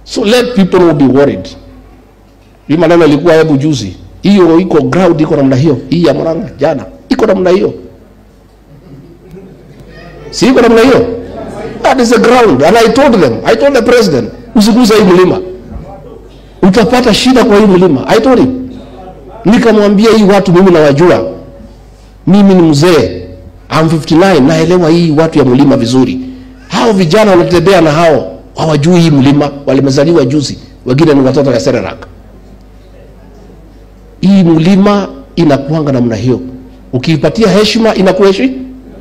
So let people not be worried. Hii maneno ilikuwa hebu juzi, hiyo iko ground iko namna hiyo, hii ya Murang'a jana iko namna hiyo, si iko namna hiyo? That is the ground and I told them, I told the president, usiguze hii mlima, utapata shida kwa hii mlima. I told him, nikamwambia hii watu mimi nawajua, mimi ni mzee, I'm 59 naelewa hii watu ya mlima vizuri. Hao vijana wanatembea na hao hawajui hii mlima, walimezaliwa juzi, wengine ni watoto ya Serelak. Hii mlima inakuanga namna hiyo, ukiipatia heshima inakuheshi,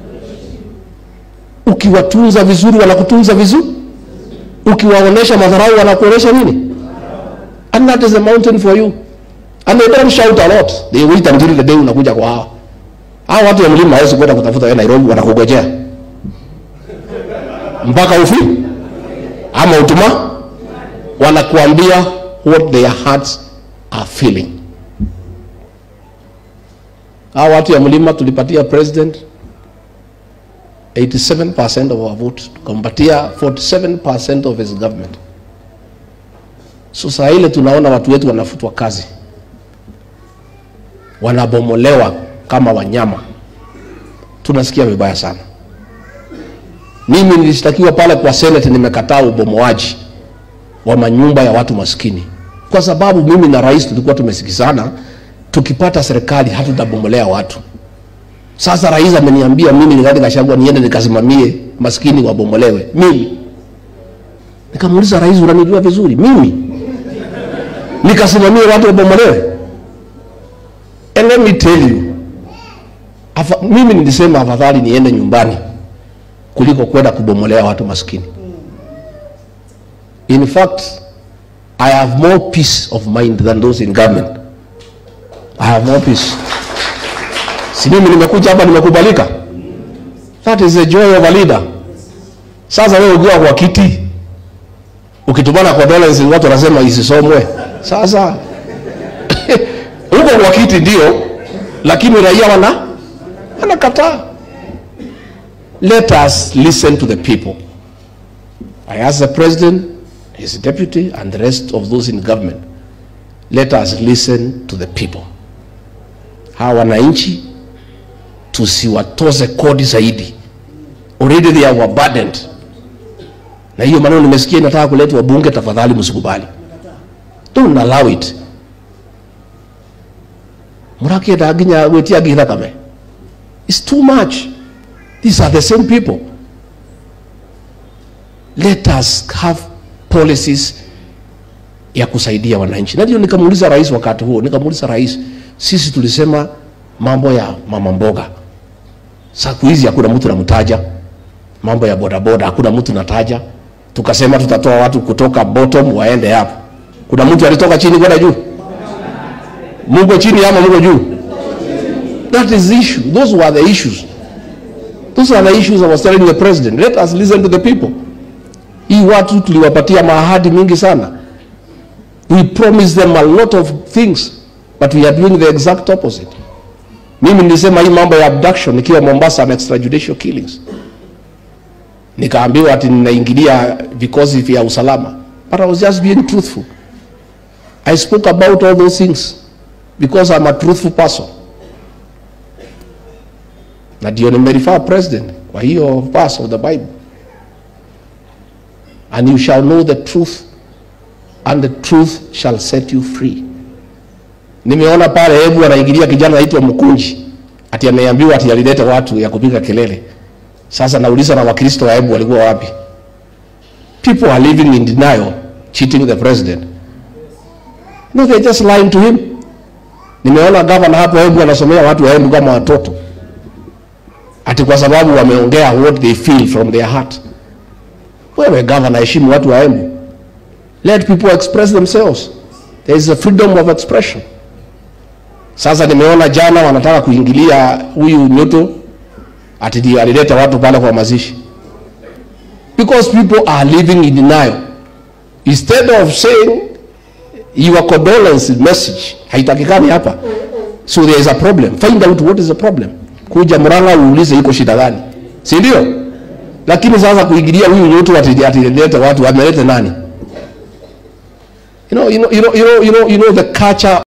ukiwatunza vizuri wanakutunza vizuri, ukiwaonesha madharau wanakuonesha nini, and that is a mountain for you and they don't shout a lot, they wait until the day unakuja kwa hao hao watu ya mlima hawezi kwenda kutafuta wewe Nairobi, wanakugojea mpaka ufi ama utuma, wanakuambia what their hearts are feeling. Hao watu ya mlima tulipatia president 87% of our vote, tukampatia 47% of his government. So saa ile tunaona watu wetu wanafutwa kazi, wanabomolewa kama wanyama, tunasikia vibaya sana. Mimi nilishtakiwa pale kwa Senate, nimekataa ubomoaji wa manyumba ya watu maskini, kwa sababu mimi na rais tulikuwa tumesikizana, tukipata serikali hatutabomolea watu. Sasa rais ameniambia mimi Rigathi Gachagua niende nikasimamie maskini wabomolewe. Mimi nikamuuliza rais, unanijua vizuri mimi nikasimamie watu wabomolewe? And let me tell you, afa, mimi nilisema afadhali niende nyumbani kuliko kwenda kubomolea watu maskini. In fact, I have more peace of mind than those in government. I have more peace. Si mimi nimekuja hapa nimekubalika. That is the joy of a leader. Sasa wewe ukiwa kwa kiti ukitumana kwa dollars watu wanasema isisomwe. Sasa huko kwa kiti ndio, lakini raia wana wanakataa. Let us listen to the people. I ask the president, his deputy, and the rest of those in government. Let us listen to the people. Hawa wananchi tusiwatoze kodi zaidi. Already they are overburdened. Na hiyo maneno nimesikia inataka kuletwa bunge, tafadhali msikubali. Don't allow it. Murakienda nginya gwitia ngi thakame. It's too much. These are the same people. Let us have policies ya kusaidia wananchi. Na ndio nikamuuliza rais wakati huo, nikamuuliza rais, sisi tulisema mambo ya mama mboga, siku hizi hakuna mtu namtaja. Mambo ya bodaboda hakuna mtu nataja. Tukasema tutatoa watu kutoka bottom waende hapo. Kuna mtu alitoka chini kwenda juu? Mungu chini ama Mungu juu? That is the issue. Those were the issues. Those are the issues I was telling the president. Let us listen to the people. Hii watu tuliwapatia maahadi mingi sana. We promised them a lot of things, but we are doing the exact opposite. Mimi nilisema hii mambo ya abduction nikiwa Mombasa na extrajudicial killings, nikaambiwa ati ninaingilia vikosi vya usalama, but I was just being truthful. I spoke about all those things because I'm a truthful person, na ndio nimerifaa president kwa hiyo verse of the Bible, and you shall know the truth and the truth shall set you free. Nimeona pale hebu anaingilia kijana anaitwa Mkunji, ati ameambiwa ati alileta watu ya kupiga kelele. Sasa nauliza na Wakristo wa hebu walikuwa wapi? People are living in denial, cheating the president. No, they're just lying to him. Nimeona gavana hapo hebu anasomea watu wa hebu kama watoto, ati kwa sababu wameongea what they feel from their heart. Wewe gavana, heshimu watu wa Embu. Let people express themselves. There is a freedom of expression. Sasa nimeona jana wanataka kuingilia huyu Nyuto ati ndio alileta watu pale kwa mazishi. Because people are living in denial. Instead of saying your condolence message haitakikani hapa. So there is a problem. Find out what is the problem. Kuja Murang'a uulize iko shida gani. Si ndio? Lakini sasa kuingilia huyu Nyuto ati ati alileta watu ameleta nani? know, you know, you know, you know, you know, you know the culture